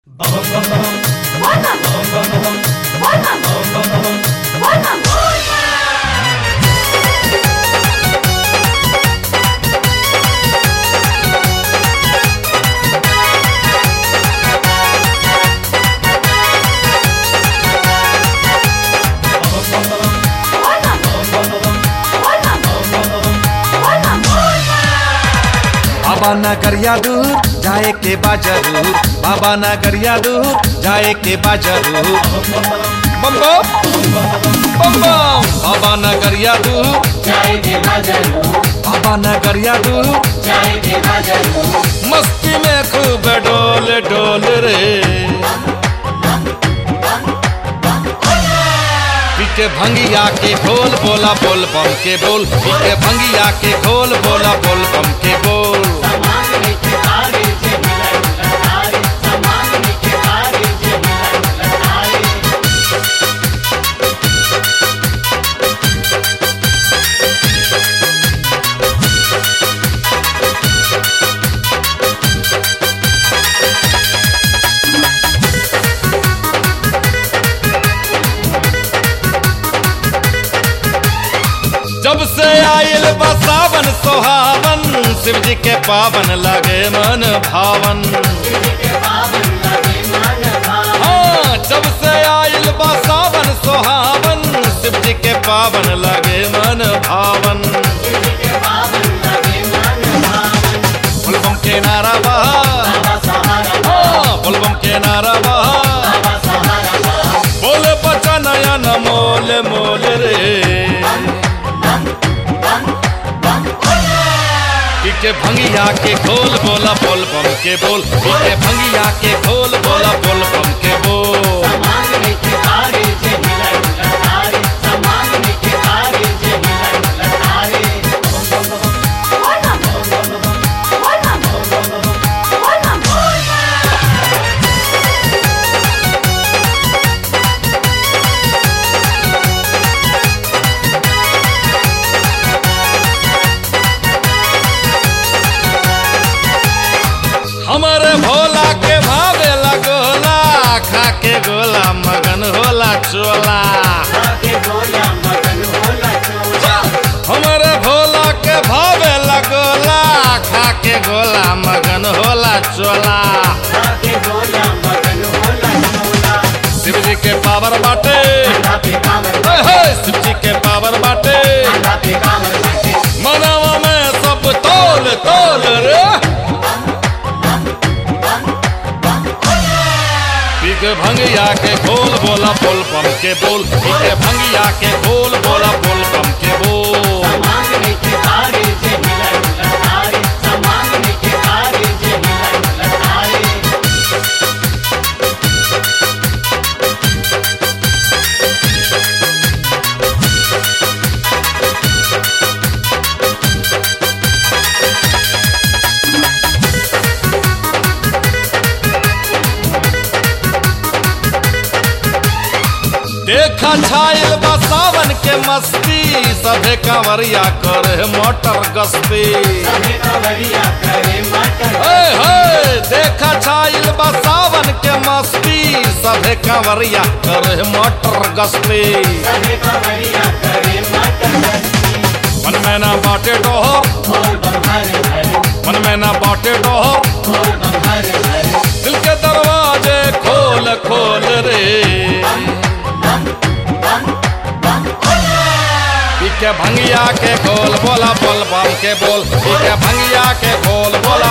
बाबा नगरिया दूर जाए के बा जरूर बाबा नगरिया दूर जाए के बा जरूर बम बम बम बम बाबा नगरिया दूर बाबा नगरिया दूर मस्ती में खूब डोल डोल रे पीके भंगिया के खोल बोला बोल बम के बोल पीके भंगिया के खोल बोला बोल बम के बोल जब से आयल बा सावन सोहावन शिव जी के पावन लगे मन भावन हाँ जब से आयल बा सावन सोहावन शिव जी के पावन लगे मन भावन बुलबम के नारा बहा हाँ बुलबम के नारा बहा बोले बचा नया न मोल मोल रे पीके भंगिया के खोल बोला बोल बम के बोल पीके भंगिया के खोल बोला बोल बम के बोल हमारे भोला के भावे गोला खा के गोला मगन होला चोला हमारे भोला के भावे गोला खा के गोला मगन होला चोला शिव जी के पावर बाटे हे हे, शिव जी के पावर बाटे मनावा में सब तोल तोल रे पीक भंगिया के खोल बोला बोल बम के बोल पीक भंगिया के खोल बोला बोल बम के बोल देखा छायल बा सावन के मस्ती सभे कंवरिया करे मोटर गस्ती हे हे देखा छायल बा सावन के मस्ती सभे कंवरिया करे मोटर गस्ती मन में ना बाटे डोहो मन में ना बाटे डोहो दिल के दरवाजे खोल खोल रे पीके भंगिया के खोल बोला बोल बम के बोल पीके भंगिया के खोल बोला